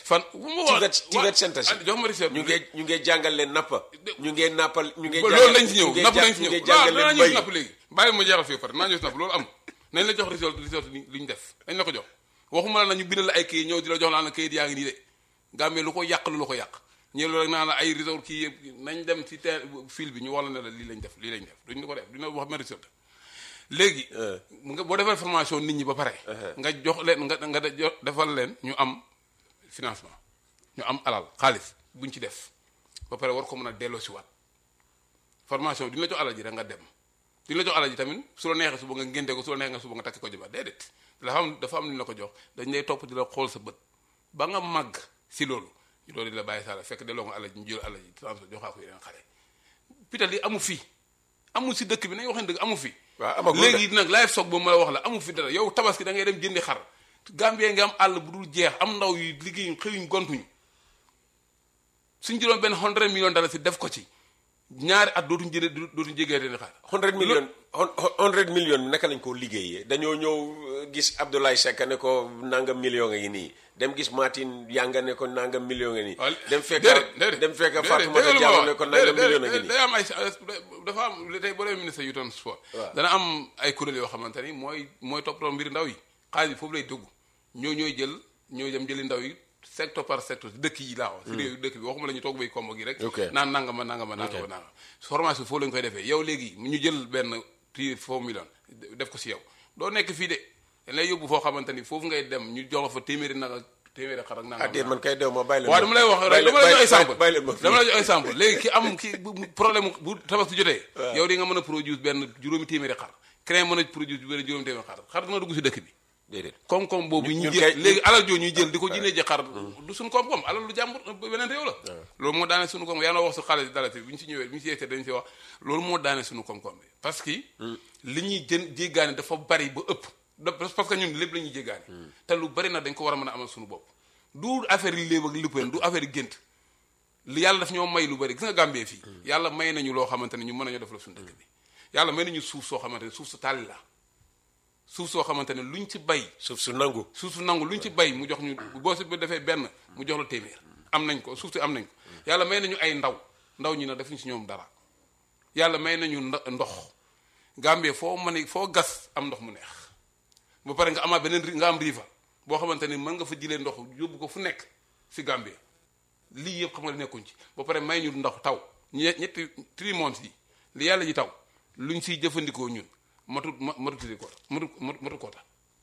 fan bu ma Tivet wax Tivet Center si jox ma recette ñu ngi ñu ngi jàngal leen nappa ñu ngi nappal ñu ngi ba jàngal loolu lañ ci ñëw ñu ngi napp ja- lañ ci ñu ñëw ngi jàngal waaw leen naa ñëw bay si napp léegi bàyyi ma jeexal fii pare naa ñëw si napp loolu am nañ la jox result result li li ñu def dañ la ko jox waxuma la na ñu bindal la ay kayit ñëw di la jox laan la kayit yaa ngi nii de Gambie lu ko yàq lu la ko yàq ñëw rek naa la ay result kii yëpp nañ dem ci te fil bi ñu wax la ne la lii lañ def lii lañ def duñ la ko def duñ la wax ma result léegi nga boo defee formation nit ñi ba pare nga jox leen nga nga de- jox defal leen ñu am financement ñu am alal xaalis buñ ci def ba pare war ko mën a delloo si waat formation duñ la jox alal ji rek nga dem duñ la jox alal ji tamit su la neexee suba nga ngénte ko su la neexee nga suba nga takki ko jabar déedéet dafa am dafa am lu ñu la ko jox dañ lay topp di la xool sa bët ba nga màgg si loolu ñu doon di la bàyyi saala fekk delloo nga alal ji ñu jël alal ji transfert joxaa ko yeneen xale pital yi amu fi amul si dëkk bi nañ waxee dëgg amu fi waaw amagul de. léegi nag live stock boobu ma la wax la amu fi dara yow tabaski da ngay dem jëndi xar Gambie nga am àll bu dul jeex am ndaw yu liggéeyuñ xëyuñ gontuñu suñ jëloon benn hundred million dala si def ko ci ñaari at dootuñ jëlee dootuñ jégee leen xaar 100 million 100 million bi naka lañ koo liggéeyee dañoo ñëw euh, gis Abdoulaye Seck ne ko nangam million nga ngi nii dem gis Martin Yanga ne ko nangam million nga nii waaw dem fekk déedéet déedéet dem fekk déedéet Fatoumata déedéet Diallo ma ne ko wax. nangam déedéet, million nga déedéet, nii day am ay dafa am tey boo demee ministre yu doon sport dana am ay kuréel yoo xamante ni mooy mooy toppatoo mbiri ndaw yi xaalis bi foofu lay dugg ñoo ñooy jël ñooy dem jëli ndaw yi secteur par secteur dëkk yi laa wax si réew yi dëkk bi waxuma la ñu toog bay kombo gi rek Ok. naan nangama nangama nangama nangama formation foofu la ñu koy defee yow léegi ñu jël benn prix foofu million def ko si yow doo nekk fii de dañ lay yóbbu foo xamante ni foofu ngay dem ñu jox la fa téeméeri nag ak téeméeri xar ak nangam ah déet man kay dew ma bàyyi leen waaw dama lay wax rek dama lay jox exemple bàyyi leen ma dama lay jox exemple léegi ki am ki bu- bu- problème bu tabaski jotee yow di nga mën a produire benn juróomi téeméeri xar keneen mën a produire benn juróomi téeméeri xar xar dina dugg si dëkk bi déedéet koom-koom boobu ñun ñu kay- jël léegi alal joo ñuy jël di ko jëndee ji xar du suñu koom-koom alal lu jàmbur beneen réew la loolu moo daane suñu koom yaa noo wax su xaalis dalati bi ñu si ñëwee bi ñu si yegsee dañu si wax loolu moo daane suñu koom-koom bi parce que li ñuy jën jéggaane dafa bari ba ëpp da- parce que ñun lépp la ñuy jéggaane te lu bari nag dañ ko war a mën a amal suñu bopp du affaire yi léeb ak lippeen du affaire yi gént li yàlla daf ñoo may lu bari gis nga Gambie fii yàlla may nañu loo xamante ne ñu mën nañoo def la suñu dëkk bi yàlla may nañu suuf soo xamante ne suuf su tàlli la suuf soo xamante ne luñ ci bay suuf su nangu suuf su nangu luñ ci bay mu jox ñu boo si defee benn mu jox la téeméer am nañ ko suuf si am nañ ko yàlla may nañu ay ndaw ndaw ñi nag defuñ si ñoom dara yàlla may nañu ndo- ndox Gambie foo mën a foo gas am ndox mu neex ba pare nga amaat beneen ri- nga am riifa boo xamante ni mën nga fa jëlee ndox yóbbu ko fu nekk si Gambie lii yëpp xam nga nekkuñ ci ba pare may ñu ndox taw ñe- ñetti three months yi li yàlla ji taw luñ siy jëfandikoo ñun matut ma matutiri ko matu matu koota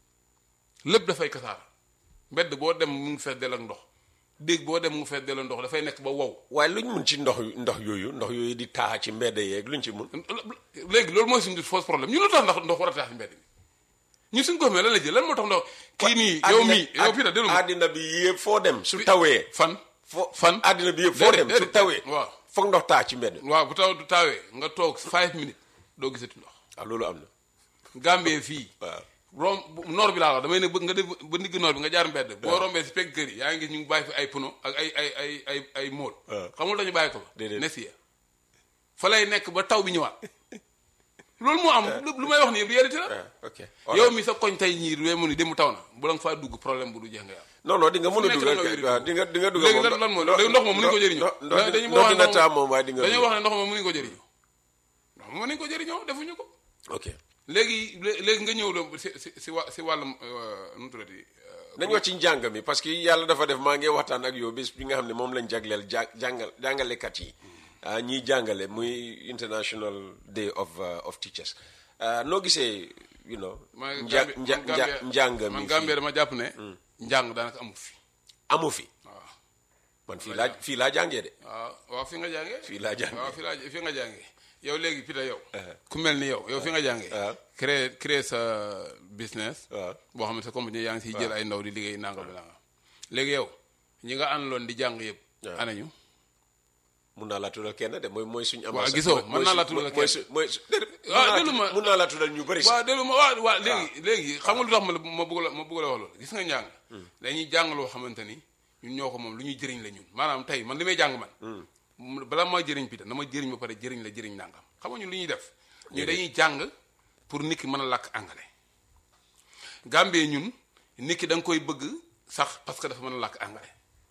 lépp dafay kasaara mbedd boo dem mu ngi fees del ak ndox déeg boo dem mu ngi fees del ak ndox dafay nekk ba wow waaye luñ mun ci ndox ndox yooyu ndox yooyu di taa ci mbedd yeeg luñ ci mun léegi loolu mooy suñu fausse problème ñu lu tax ndax ndox war a tax ci mbedd mi ñu suñ ko xamee lan la jël lan moo tax ndox kii nii yow mii yow fii na déglu ma àddina bi yëpp foo dem su tawee fan fo fan àddina bi yëpp foo dem su déedéet, tawee waaw foog ndox taa ci mbedd waaw bu taw du taawee nga toog five minutes doo gisati ndox ah loolu am na Gambie fii waaw rom noor bi laa wax damay ne bëgg nga def ba ndigg noor bi nga jaar mbedd boo rombee si pegg kër yi yaa ngi gis ñu ngi bàyyi fi ay pono ak ay ay ay ay ay mool waaw. xamul dañu bàyyi ko fa Déedéet. nesiya fa lay nekk ba taw bi ñëwaat loolu moo am lu lu may wax nii réalité la ah ok yow mi sa koñ tey ñii wee mu ni dem taw na bu la nga faa dugg problème bu du jeex nga yàlla non non di nga mën a nekk dugal la nga kay waaw di nga di nga dugal léegi lan lan mooy léegi ndox moom mënuñu ko jëriñoo ndox dañu ndox wax dina ne taa moom waaye di nga dañoo wax ne ndox moom mënuñu ko jëriñoo ndox moom mënuñu ko jëriñoo defuñu ko ok léegi lé- léegi nga ñëw la si si si wa si wàllum euh, nu mu tuddati euh, nañ wax ci njàng mi parce que yàlla dafa def maa ngi waxtaan ak yow bés bi nga xam ne moom lañ jagleel ja jàngal jàngalekat yi ah ñiy jàngale muy international day of uh, of teachers ah, noo gisee you know maa ngi nja Gambie- nja man nja Gambie- njàng man mi Gambie fii dama jàpp ne njàng daanaka amu fi amu fi waaw man fii laa fii laa jàngee de waaw waaw fi nga jàngee fii laa jàngee. waaw fi laa fi nga jàngee yow léegi pita yow ku mel ni yow yow fi nga jàngee waaw. créer créer sa business waaw boo xam ne sa compagnie yaa ngi siy jël ay ndaw di liggéey nangam bi nangam léegi yow ñi nga àndaloon di jàng yëpp waaw. anañu mun naa laa tuddal kenn de mooy mooy suñu Waaw, ambassadeur gisoo, mooy mën naa su- laa tuddal mooy kenn. su- mooy su déedéet, mun waaw, naa déglu ma. mun naa laa tuddal ñu bëri si waaw déglu ma waaw waaw léegi léegi xam nga lu tax ma la ma bëgg la ma bëgg la wax loolu gis nga njàng dañuy jàng loo xamante ni ñun ñoo ko moom lu ñuy jëriñ la ñun maanaam tey man li may jàng man mu- bala ma jëriñ pita na ma jëriñ ba pare jëriñ la jëriñ nangam xam nga ñun li ñuy def ñu dañuy jàng pour nit ki mën a làkk anglais Gambie ñun nit ki da nga koy bëgg sax parce que dafa mën a làkk anglais